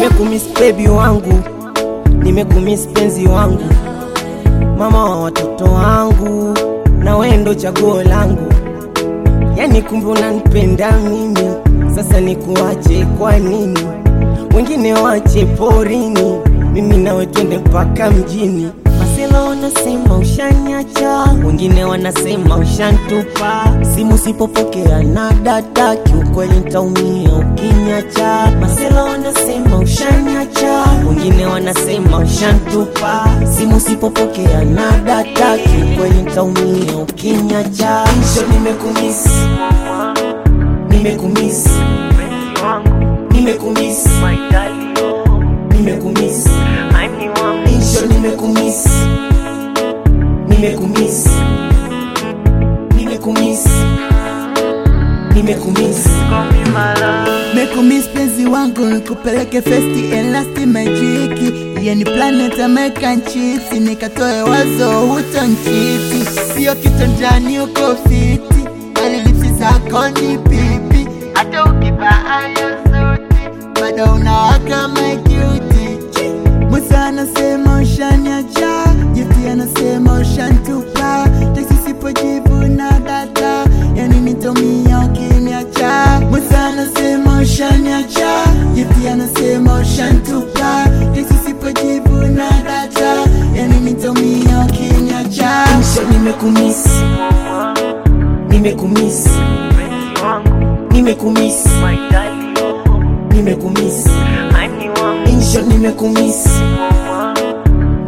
nimekumiss baby wangu, nimekumiss penzi wangu, mama wa watoto wangu, na wewe ndo chaguo langu. Yani kumbe unanipenda mimi, sasa nikuache kwa nini? Wengine wache porini, mimi nawe twende mpaka mjini. Masela wanasema ushanyacha, wengine wanasema ushantupa. Simu sipopokea na data, kiukweli nitaumia ukinyacha. Masela wanasema ushanyacha, wengine wanasema ushantupa. Simu sipopokea na data, kiukweli nitaumia ukinyacha. Mwisho nimekumiss, nimekumiss, nimekumiss, nimekumiss, mwisho nimekumiss, nimekumiss, nimekumiss, nimekumiss. Mekumiss penzi wangu nikupeleke festi elasti majiki yani planet American chips nikatoe wazo huto nchiti sio kitandani uko fiti bali lipsi zako ni pipi hata ukivaa hiyo suti bado unawaka majuti Musa anasema ushaniacha Jifti anasema ushantupa Teksi sipojibu na data Yani nitomia ukiniacha Musa anasema ushaniacha Jifti anasema ushantupa Teksi sipojibu na data Yani nitomia ukiniacha Mwisho nimekumiss, nimekumiss, nimekumiss, nimekumiss, mwisho nimekumiss,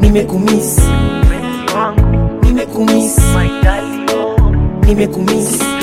nimekumiss, nimekumiss, nimekumiss.